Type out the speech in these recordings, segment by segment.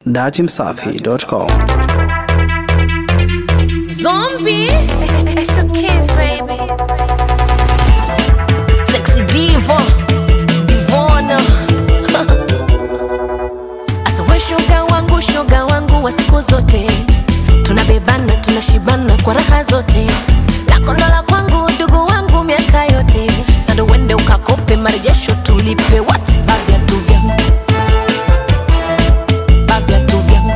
Datimsafi.com. Zombie. It's the kids, baby. Sexy diva. Divona. Asa we shoga wangu, shoga wangu wa siku zote. Tunabebana, tunashibana kwa raha zote. Lako ndo la kwangu, ndugu wangu miaka yote. Sasa uende ukakope marejesho tulipe wote. Vaa viatu vyangu. Vaa viatu vyangu.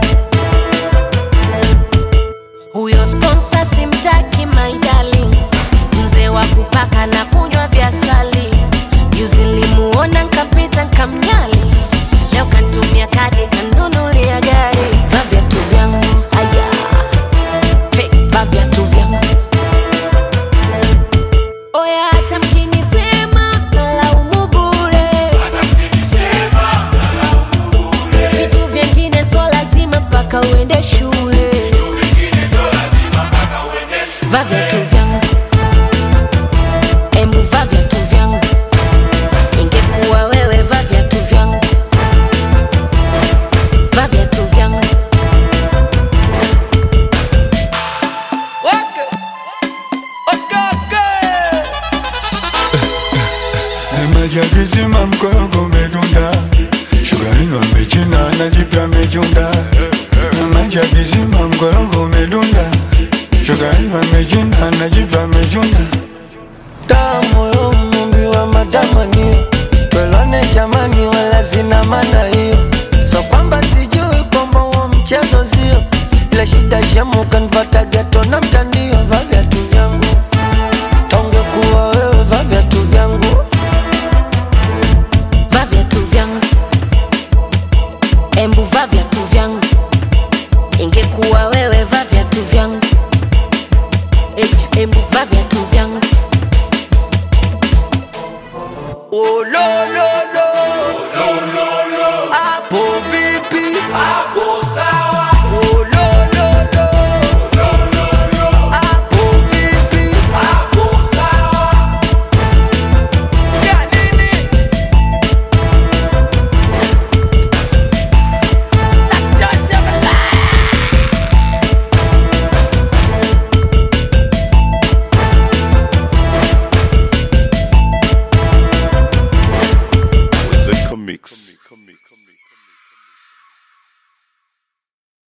Huyo sponsor simtaki my darling, mzee wa kupaka na kunywa vya sali. Juzi nilimuona nkapita nkamnyali, leo kantumia kadi kanunulia gari. Va viatu vyangu aya, hey, va viatu vyangu oya, hata mkinisema nalaumu bure. Vitu vyengine so lazima mpaka uende shule. Va viatu vyangu, embu va viatu vyangu. Ingekuwa wewe, va viatu vyangu, va viatu vyangu. maji yakizima mkorogo umedunda, shuga ino amechina na jipya amechunda. Maji yakizima mkorogo umedunda, shuga ino amechina na jipya amechunda. damu yo mumbi wa matamanio twelwane jamani wala zina maana hiyo so kwamba sijui kwamba huo mchezo zio ila shida shemu kanfata